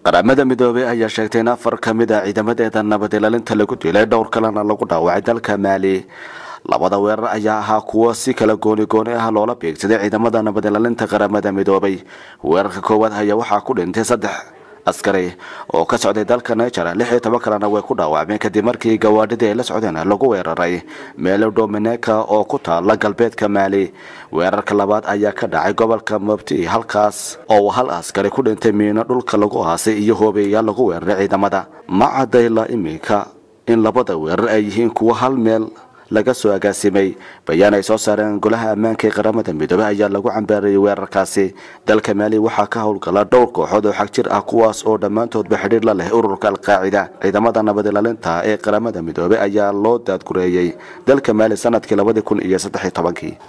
qaramada midoobey ayaa sheegtay in afar ka mid a ciidamadeeda nabad ilaalinta lagu dilay dhowr kalena lagu dhaawacay dalka maali labada weerar ayaa ahaa kuwo si kala gooni gooni ah loola beegsaday ciidamada nabad ilaalinta qaramada midoobay weerarka koowaad ayaa waxaa ku dhintay saddex askari oo ka socday dalka niger lix iyo toban kalena way ku dhaawacmeen kadib markii gawaadhidii ay la socdeen lagu weeraray meelo domineka oo ku taala galbeedka maali weerarka labaad ayaa ka dhacay gobolka mobti halkaas oo hal askari ku dhintay miino dhulka lagu aasay iyo hoobeeyaal lagu weeraray ciidamada ma cadayla iminka in labada weerar ay yihiin kuwo hal meel laga soo agaasimay bayaan ay soo saareen golaha ammaanka ee qaramada midoobey ayaa lagu cambaarayay weerarkaasi dalka maali waxaa ka howlgala dhowr kooxood oo xag jir ah kuwaas oo dhammaantoodba xidhiir la leh ururka alqaacida ciidamada nabad ilaalinta ee qaramada midoobey ayaa loo daadgureeyey dalka maali sanadkii labadii kun iyo saddex iyo tobankii